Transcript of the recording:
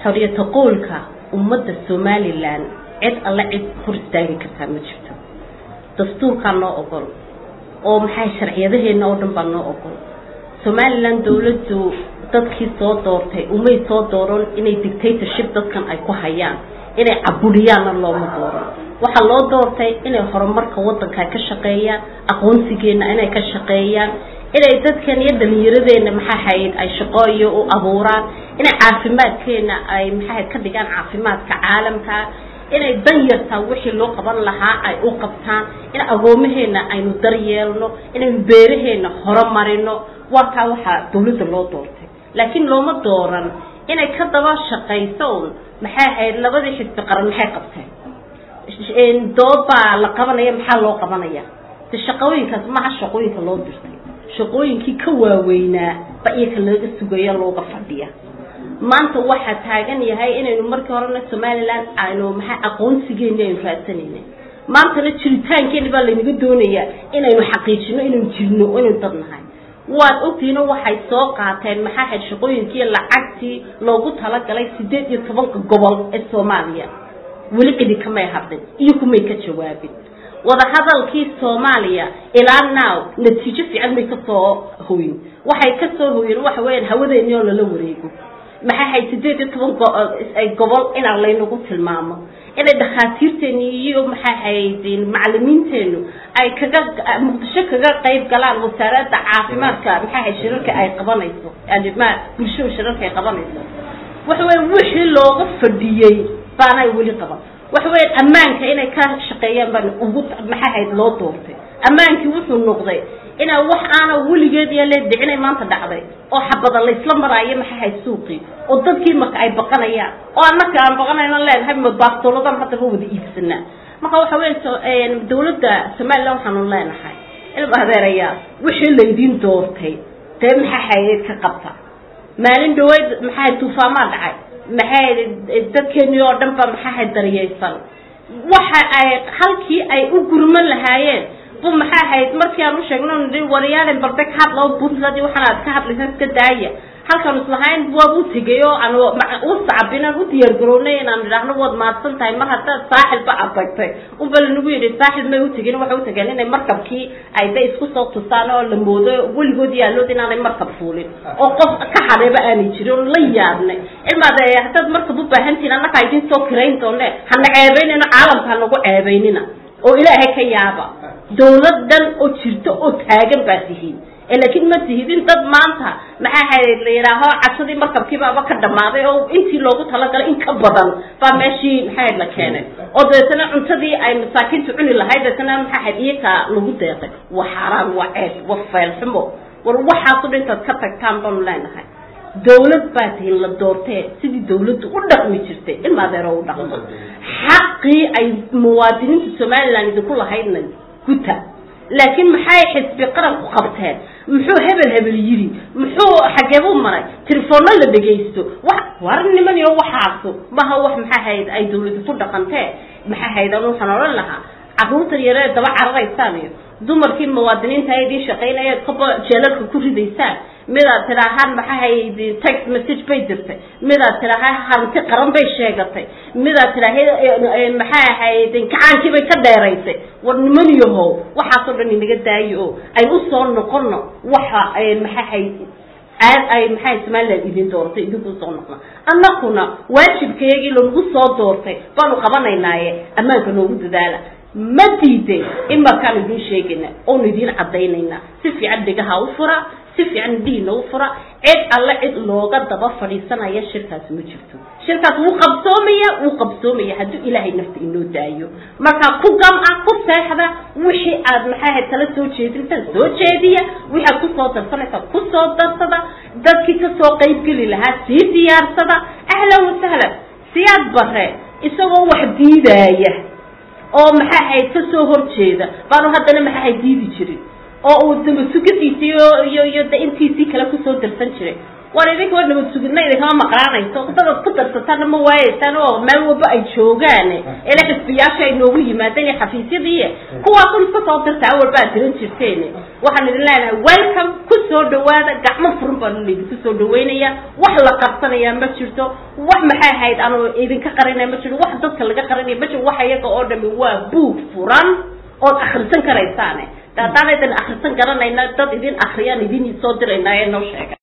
xoriyata qowlka ummadda somalilan cid alle cid hor istaagi kartaa ma jirto dastuurkaa noo ogol oo maxay sharciyadaheenna oo dhan baa noo ogol somalilan dawladdu dadkii soo doortay umay soo dooran inay dictatorship dadkan ay ku hayaan inay caburiyaanna looma dooran waxaa loo doortay inay horumarka wadanka ka shaqeeyaan aqoonsigeenna inay ka shaqeeyaan inay dadkan iyo dhalinyaradeenna maxaa hayd ay shaqo iyo u abuuraan inay caafimaadkeena ay maxaa ka dhigaan caafimaadka caalamka inay dan yartaa wixii loo qaban lahaa ay u qabtaan in agoomaheena aynu daryeelno inaynu beeraheena horumarino waa kaa waxaa dawladda loo doortay laakiin looma dooran inay ka daba shaqayso un maxay ahayd labadii xisbi qaran maxay qabteen doobbaa la qabanaya maxaa loo qabanaya de shaqooyinkaas maha shaqooyinka loo dirtay shaqooyinkii ka waaweynaa ba iyaka laga sugaya looga fadhiya maanta waxaa taagan yahay inaynu markii horena somalilan aynu maxaa aqoonsigeeni aynu raadsanayna maantana jiritaankeeni baa laynaga doonayaa inaynu xaqiijino inaynu jirno inaynu dad nahay waad ogtihiino waxay soo qaateen maxaa hayd shaqooyinkii lacagtii loogu talagalay sideed iyo tobanka gobol ee soomaaliya weli cidi kamay hadlin iyo kumay ka jawaabin wadahadalkii soomaaliya ilaa now natiijo fiican may kasoo hoyin waxay kasoo hoyeen waxa weyaan hawadeeni oo lala wareego maxaa hayd sideed iyo toban gobol inaa laynagu tilmaamo inay dhakhaatiirteeni iyo maxaa hayd macalimiinteenu ay kaga muqdisho kaga qayb galaan wasaaradda caafimaadka maxaa hayd shirarka ay qabanayso bulshada shirarka ay qabanayso waxa weya wixii looga fadhiyey baanay weli qaban waxa weya ammaanka inay ka shaqeeyaan baan ugu maxaa hayd loo doortay ammaankii wuxuu noqday inaa wax aana weligeed iyo lee dhicinay maanta dhacday oo xabada laysla maraayo maxaa hayd suuqii oo dadkii marka ay baqanayaan oo annaka aan baqanayno leenahay ma baastooladan haddaba wada iibsanaa marka waxa weya dawladda somalilan waxaanu leenahay ilma adeerayaa wixii laydiin doortay dee maxaa hayeed ka qabta maalin dhaweyd maxaa tuufaamaa dhacay maxay dadkeeni oo dhan ba maxaa hayd daryaysan waxa ay halkii ay u gurman lahaayeen bu maxaa ahayd markii aan u sheegno nii waryaalen barde ka hadla puntland waxaan aad ka hadlaysa iska daaya halkaan islahayn waab u tegay oo aan u sacbin aan u diyaargarownay inaan idhaahno waad mahadsan tahay mar haddaad saaxilba aad tagtay unba lanagu yidhi saaxil may utageen waxay utageen inay markabkii ay da isku soo tusaan oo la moodo weligood yaalood inaanay markab fuulin oo qof ka hadheeba aanay jirin oo la yaabnay ilmaad haddaad markab u baahantihin annakaa idin soo kirayn doone hana ceebaynayno caalamka hanagu ceebaynina oo ilaahay ka yaaba dawlad dhan oo jirto oo taagan baa tihiin laakiin ma tihidin dad maanta maxaa hayd la yidhaaho cabsadii markabkiibaaba ka dhammaaday oo intii loogu talagalay in ka badan baa meeshii maxaa la keenay oo dabeetana cuntadii ay masaakiintu cuni lahayd dabeetana maxaa hayd iyaga lagu deeqay waa xaaraan waa ceeb waa feelxumo war waxaaso dhan intaad ka tagtaan baanu leenahay dawlad baa tihiin la doortee sidii dawladdu u dhaqmi jirtay ilma adeero u dhaqmo xaqii ay muwaadiniinta somalilan idinku lahaydna guta laakiin maxay xisbi qaranku qabteen muxuu hebel hebel yidhi muxuu xageebuu maray telefoonna la dhegaysto wa war niman iyo waxaasu maha wax maxaa hayd ay dawladu ku dhaqantee maxaa hayd anu waxaan odhan lahaa carruurtan yaree daba cararaysaan iyo dumarkii muwaadiniinta a idiin shaqaynayaad kaba jeelalka ku ridaysaan midaad tidhaahaan maxaa hayd text message bay dirtay midaad tidhaahaa hanti qaran bay sheegatay midaad tidhaaha maxaa ahayd kacaankii bay ka dheeraysay war niman yahow waxaasoo dhan inaga daayo oo ay u soo noqono waxa maxaa hayd aad ay maxaa somaliland idin doortay idinku soo noqna annakuna waajibkayagii lanagu soo doortay baanu qabanaynaaye ammaanka noogu dadaala ma diiday in markaan idiin sheegayna oonu idiin caddaynayna si fiican dhegaha u fura si fiican diina u fura cid alle cid looga daba fadhiisanaya shirkaas ma jirto shirkaas wuu qabsoomaya wuu qabsoomaya hadduu ilaahay nafta inoo daayo markaa ku gam-a ku seexda wixii aad maxaahayd kala soo jeedintaan soo jeediya wixii aad kusoo darsanaysaa kusoo darsada dadkii kasoo qaybgeli lahaa sii diyaarsada ahlan wasahlan siyaad bare isagoo wax diidaaya oo maxaa hayd ka soo horjeeda baanu haddana maxaa hayd diidi jirin oo uu daba sugadiisii iyo iyo de intiisii kale kusoo darsan jiray war idinka war nabad sugidna idinkama maqlaanayso dadaad ku darsataana ma waayeysaan oo meel walba ay joogaan ele xisbiyaasha ay noogu yimaadeen iyo xafiisyadii kuwaas un iska soo dirta awal baa diran jirteen waxaan idin leenahay welcome ku soo dhawaada gacmo furan baan idinku soo dhaweynaya wax la qabsanaya ma jirto wax maxay ahayd anu idinka qarinaya ma jirto wax dadka laga qarinaya ma jirto wax iyaga oo dhami waa buug furan ood akrisan karaysaane haddaanaydan akrisan garanayna dad idin akriyaan idin soo dirayna ee noo sheega